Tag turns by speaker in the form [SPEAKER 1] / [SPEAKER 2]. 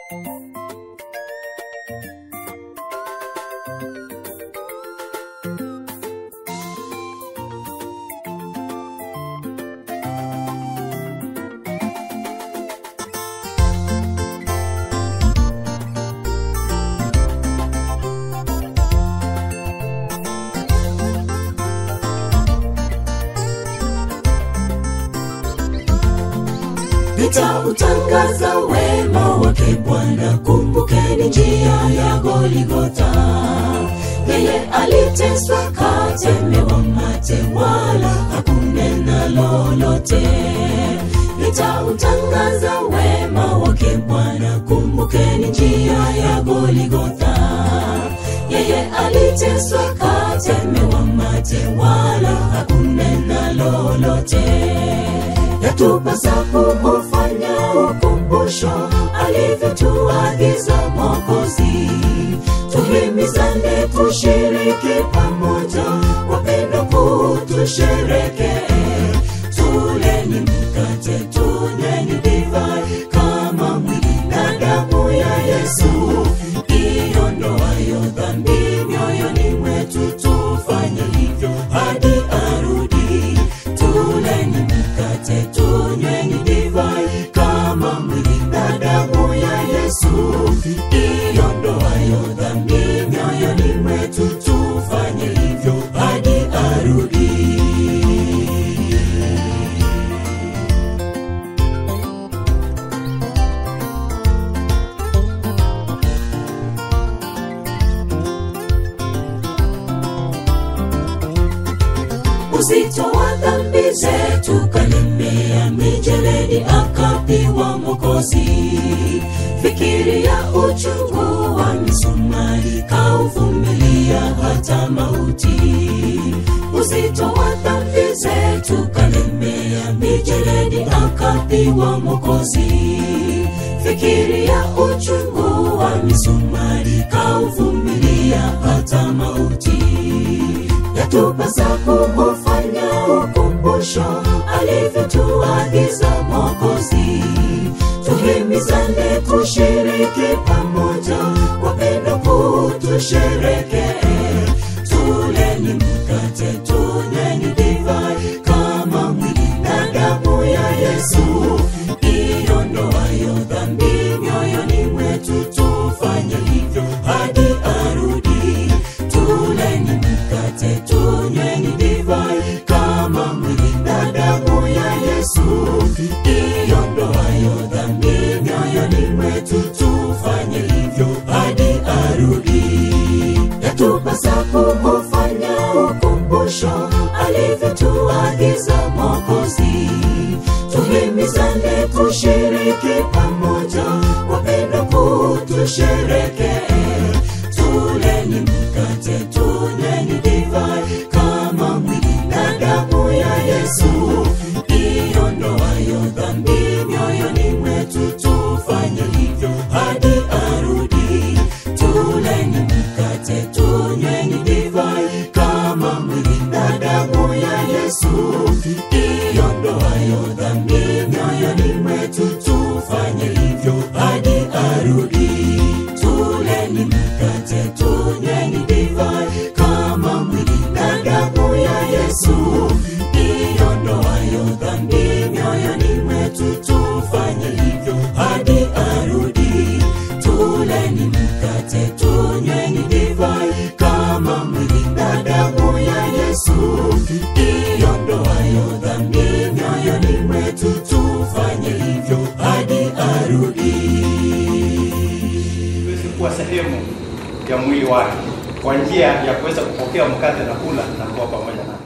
[SPEAKER 1] nitautangaza wema wake Bwana. Kumbukeni njia ya Goligota, yeye aliteswa katemewa mate, wala hakunena lolote. Nitautangaza wema wake Bwana. Kumbukeni njia ya Goligota, yeye aliteswa katemewa mate, wala hakunena lolote yatupasa kufanya ukumbusho alivyotuagiza Mwokozi. Tuhimizane kushiriki pamoja, wapendo kutusherekee. Tuleni mkate, tunyweni divai, kama mwili na damu ya Yesu iondoayo dhambi mioyoni mwetu. Tufanye hivyo hadi arudi. Tuleni mkate, tunyweni divai, kama mwili na damu ya Yesu iondoayo dhambi mioyoni mwetu. Tufanye hivyo hadi arudi. uzito wa dhambi zetu kalemea mijeledi akapiwa Mwokozi. Fikiria uchungu wa misumari kauvumilia hata mauti. Uzito wa dhambi zetu kalemea mijeledi akapiwa Mwokozi. Fikiria uchungu wa misumari kauvumilia hata mauti yatupasa kufanya ukumbusho alivyotuagiza Mwokozi. Tuhimizane kushiriki pamoja, wapendo kutusherekee. Tuleni mkate, tunyweni divai, kama mwili na damu ya Yesu iondoayo dhambi mioyoni mwetu. Tufanye hivyo hadi arudi. Tuleni mkate, tunyweni divai, kama mwili na damu ya Yesu iondoayo dhambi mioyoni mwetu. Tufanye hivyo hadi arudi. Yatupasa kufanya ukumbusho alivyotuagiza Mwokozi. Tuhimizane kushiriki pamoja, wapendo kutusherekee. Tuleni mkate, tunyweni divai, kama mwili na damu ya Yesu iondoayo dhambi mioyoni mwetu. Tufanye hivyo hadi arudi. Tuleni mkate, tunyweni divai, kama mwili na damu ya Yesu iondoayo dhambi mioyoni mwetu. Tufanye hivyo hadi arudi. Tuleni mkate, tunyweni divai, kama mwili na damu ya Yesu iondoayo dhambi mioyoni mwetu. Tufanye hivyo hadi arudi. Tuleni mkate, tunyweni divai, kama mwili na damu ya Yesu iondoayo dhambi mioyoni mwetu. Tufanye hivyo hadi arudi.
[SPEAKER 2] tuweze kuwa sehemu ya mwili wake kwa njia ya kuweza kupokea mkate na kula na kuwa pamoja naye.